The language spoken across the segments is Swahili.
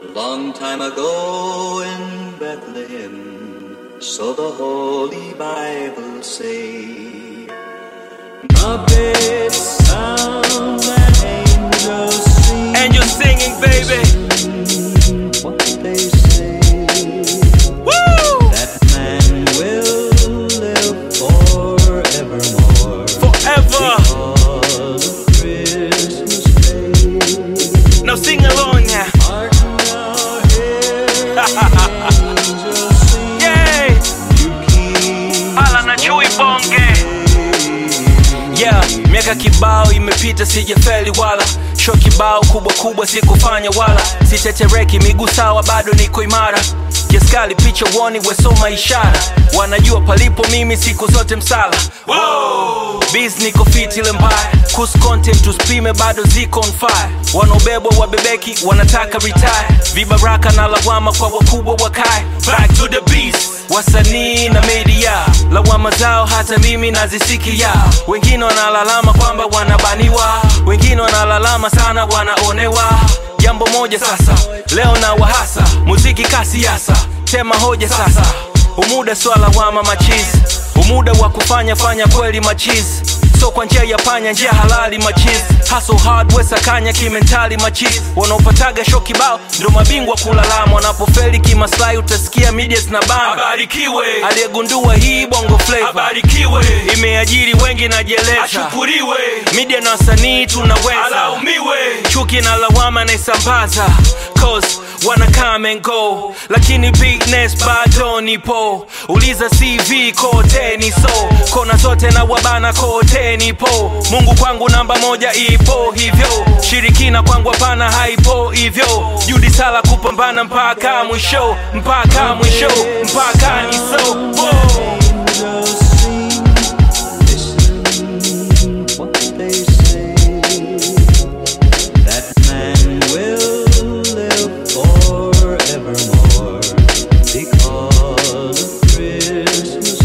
Long time ago in Bethlehem, so the Holy Bible say. Trumpets sound and angels sing. Angel singing, baby. What they say Woo! that man will live forevermore. Forever. Because of Christmas Day. Now sing along now. Hark now, hear angels sing. Yay! You keep Hala na chui bonge. Yeah, miaka kibao imepita sijafeli wala sho kibao kubwa kubwa sikufanya wala sitetereki miguu sawa bado niko imara kiaskali picha woni wesoma ishara wanajua palipo mimi siku zote msala bis niko fit ile mbaya kus content tuspime bado ziko on fire wanaobebwa wabebeki wanataka retire vibaraka na lawama kwa wakubwa wakae back to the beast wasanii na media lawama zao hata mimi nazisikia wengine wanalalama kwamba wanabaniwa wengine wanalalama sana wanaonewa jambo moja sasa leo na wahasa muziki kasiasa tema hoja sasa umuda swala wama machizi umuda wa kufanya fanya kweli machizi so kwa njia ya panya njia halali machizi hustle hard wesakanya kimentali machizi wanaopataga sho kibao ndo mabingwa kulalama wanapofeli kimaslahi utasikia medias na bana Abarikiwe, aliyegundua hii bongo flavor abarikiwe, imeajiri wengi najeleza ashukuriwe, media na wasanii tunaweza alaumiwe. chuki na lawama naisambaza cause wana come and go lakini bigness bado nipo uliza cv kote ni so kona zote na wabana kote nipo mungu kwangu namba moja ipo hivyo shirikina kwangu hapana haipo hivyo judi sala kupambana mpaka mwisho mpaka mwisho mpaka ni so Whoa. angels sing. Listen what they say. That man will live forevermore because of Christmas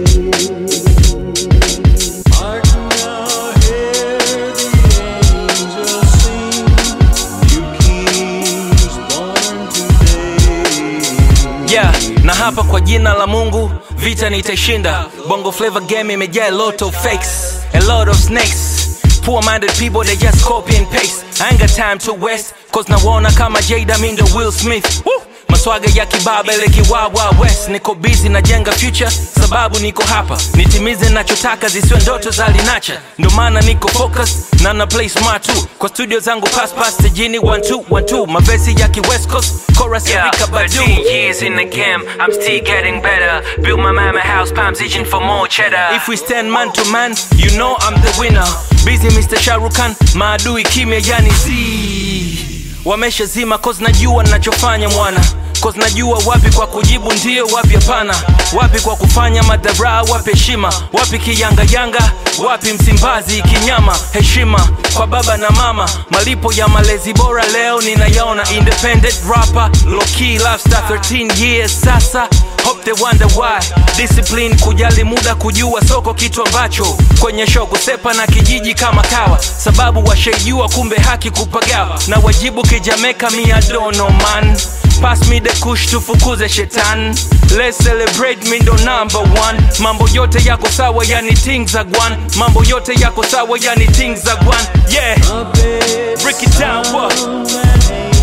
Day. Hark now, hear the angels sing. You kings born today. yeah na hapa kwa jina la mungu vita nitaishinda bongo flavor game imejaa a lot of fakes a lot of snakes poor minded people they just copy and paste i ain't got time to waste cause nawaona kama jada mindo will smith Woo! maswaga ya kibaba ile kiwawa west niko busy najenga future sababu niko hapa nitimize nachotaka zisiwe ndoto za linacha ndo maana niko focus na na play smart too kwa studio zangu pass pass tejini 1212 mavesi ya ki west coast chorus ya Rika Badu 13 years in the game, I'm still getting better. Built my mama house, palms itching for more cheddar. If we stand man to man, you know I'm the winner. Busy Mr. Sharukan, maadui kimya yani z wamesha zima cause najua nachofanya mwana cause najua wapi kwa kujibu ndio wapi hapana wapi kwa kufanya madhara wapi heshima wapi kiyangayanga wapi msimbazi kinyama heshima kwa baba na mama malipo ya malezi bora leo ninayaona independent rapper low key lifestyle 13 years sasa hope they wonder why discipline kujali muda kujua soko kitu ambacho kwenye show kusepa na kijiji kama kawa sababu washaijua kumbe haki kupagawa na wajibu kijameka miadono man pass me the kush tufukuze shetani let's celebrate me ndo number one mambo yote yako sawa yani things za gwan mambo yote yako sawa yani things za gwan yeah break it down what Trumpets